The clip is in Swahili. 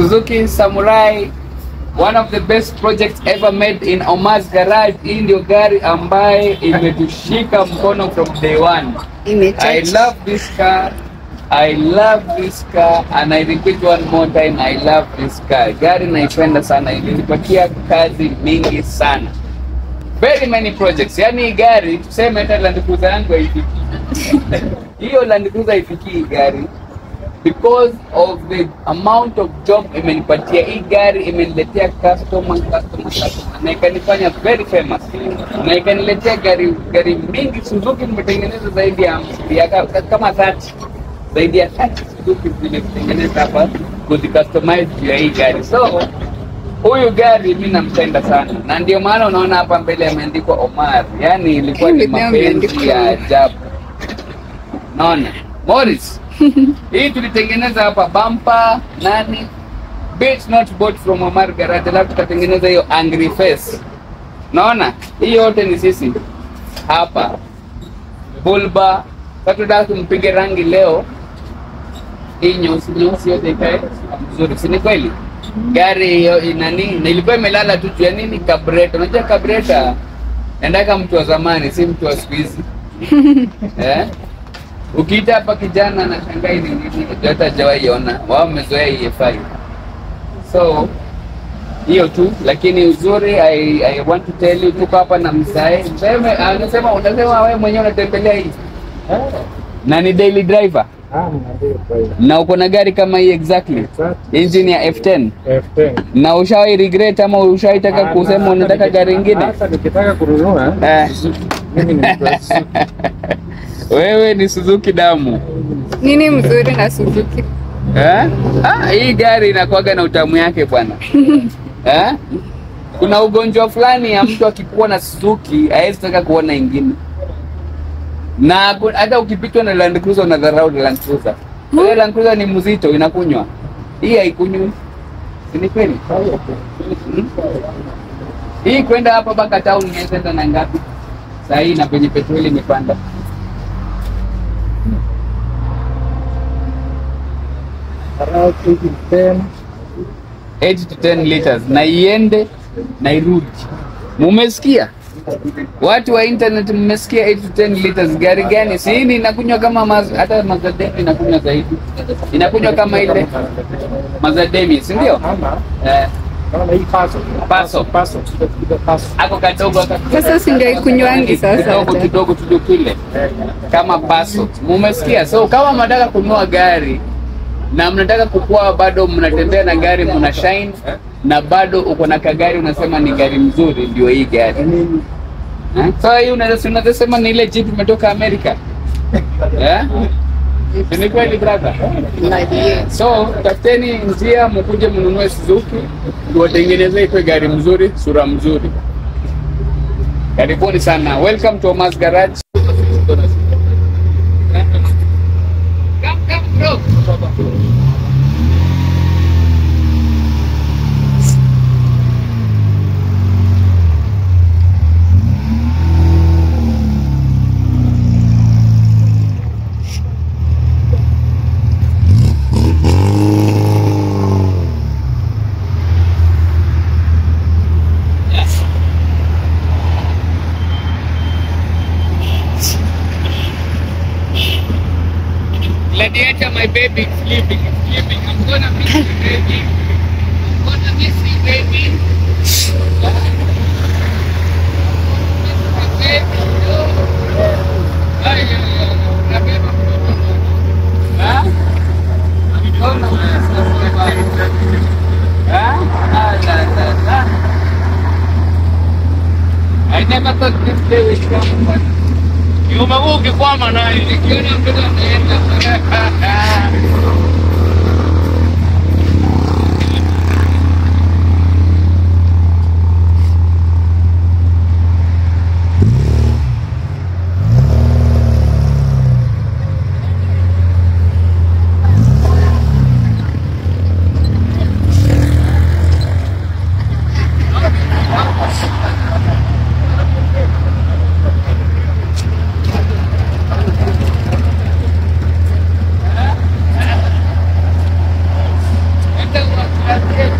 Suzuki Samurai, one of the best projects ever made in Omar's garage. Hii ndio gari ambaye imetushika mkono from day one. I Imechacha. love this car. I love this car and I repeat one more time, I love this car. Gari naipenda sana, ilinipatia kazi mingi sana. Very many projects. Yaani hii gari tuseme hata Land Cruiser yangu haifiki. Hiyo Land Cruiser haifiki hii gari because of the amount of job imenipatia hii gari imeniletea customer customer customer na ikanifanya very famous na ikaniletea gari gari mingi Suzuki nimetengeneza zaidi ya ya ka- kama 30 zaidi ya 30 Suzuki zimetengeneza hapa kuzi customize juu ya hii gari so huyu gari mi nampenda sana na ndio maana unaona hapa mbele ameandikwa Omar yani ilikuwa ni Mimi pia mapenzi ameandikwa ya Omar. ajabu naona Morris hii tulitengeneza hapa bumper nani bit not bought from Omar Garage, alafu tukatengeneza hiyo angry face. Naona hii yote ni sisi hapa bulba. Sasa tunataka tumpige rangi leo, hii nyeusi nyeusi yote ikae mzuri, si ni kweli? Gari hiyo inani na ilikuwa imelala tu juu ya nini? Kabreta. Unajua kabreta endaka mtu wa zamani, si mtu wa siku hizi eh? Ukiita hapa kijana na shangai ni nini, hata hajawahi ona. Wao wamezoea EFI. So hiyo tu, lakini uzuri I, I want to tell you, tuko hapa na Msae. Msae ume- anasema unasema wewe mwenyewe unatembelea hii na ni daily driver na uko na gari kama hii exactly engine ya F10 na ushawahi regret ama ushawahi taka kusema unataka gari ingine? Hata nikitaka kununua Eh, mimi ni mtu wa Suzuki. wewe ni Suzuki damu. Nini mzuri na Suzuki? Eh? Ah, hii gari inakuwaga na utamu yake bwana. eh? Kuna ugonjwa fulani ya mtu akikuwa na Suzuki hawezi taka kuona ingine, na ku- hata ukipitwa na Land Cruiser unadharau Land Cruiser. Ile Land Cruiser ni mzito, inakunywa. Hii haikunywi, si ni kweli? Hmm? Hii kwenda hapa mpaka town inaweza enda na ngapi? Saa hii na penye petroli imepanda. Around 10. 8 to 10 liters na iende na irudi. Mumesikia watu wa internet, mmesikia 8 to 10 liters? Gari gani? Si hii inakunywa kama maz, hata Mazda inakunywa zaidi, inakunywa kama ile Mazda Demi, si ndio? Ama Eh, naona hii paso. Paso. Paso. Ile paso. ako kadogo aka- Sasa si ndio ikunywangi sasa kidogo hata. kidogo tu kile kama paso. Mumesikia? So kama mnataka kununua gari na mnataka kukua, bado mnatembea na gari, mna shine na bado uko na kagari, unasema ni gari mzuri, ndio hii gari eh? So hii unaweza si unaweza sema ni ile jeep imetoka Amerika eh? Si ni kweli brother? So tafuteni njia mkuje mnunue Suzuki, tuwatengenezee ikwe gari mzuri, sura mzuri. Karibuni sana. Welcome to Omar's Garage. Come, come, bro. Gladiator, my baby, is sleeping, is sleeping. I'm gonna miss you, baby. I'm gonna miss you, baby. Baby, no. Ay, ay, ay, nabeba mtoto. Ha? Mbona unasema? Ha? Ah, la, la, la. I never thought this day would come, but Kiume huu ukikwama naye. nikiona mtoto anaenda Kazi yetu.